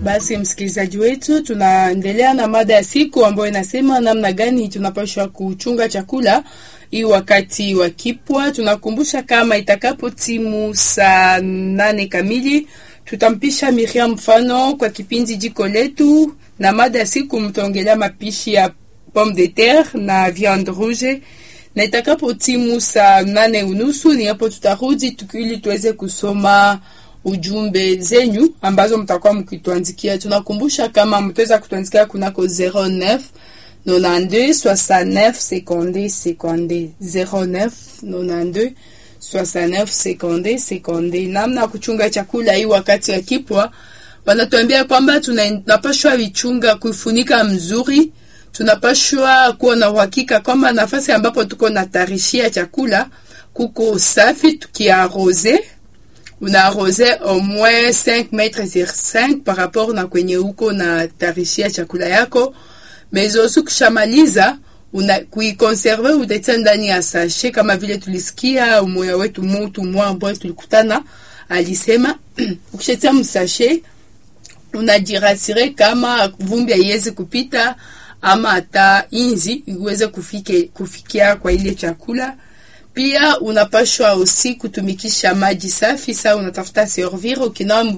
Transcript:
Basi msikilizaji wetu, tunaendelea na mada ya siku ambayo inasema namna gani tunapaswa kuchunga chakula hii wakati wa kipwa. Tunakumbusha kama itakapo timu saa nane kamili tutampisha Miriam mfano kwa kipindi jiko letu, na mada ya siku mtaongelea mapishi ya pomme de terre na viande rouge na itakapo timu saa nane unusu ni hapo tutarudi tukili tuweze kusoma ujumbe zenyu ambazo mtakuwa mkituandikia. Tunakumbusha kama mtaweza kutuandikia kunako 09 92 69 seconde seconde 09 92 69 seconde seconde. Namna ya kuchunga chakula hii wakati ya kipwa, wanatuambia kwamba tunapashwa vichunga kuifunika mzuri tunapashwa kuwa na uhakika kwamba nafasi ambapo tuko na tarishia chakula kuko safi. Tukiarose, unaarose au moins 5 metres sur 5 par rapport na kwenye huko na tarishia chakula yako. Mezosu kishamaliza una kuikonserve utetia ndani ya sachet, kama vile tulisikia umoya wetu mutu mwa ambaye tulikutana alisema ukishatia msachet unajirasire kama vumbi haiwezi kupita ama hata inzi iweze kufike kufikia kwa ile chakula. Pia unapashwa usi kutumikisha maji safi. Saa unatafuta servir ukinawa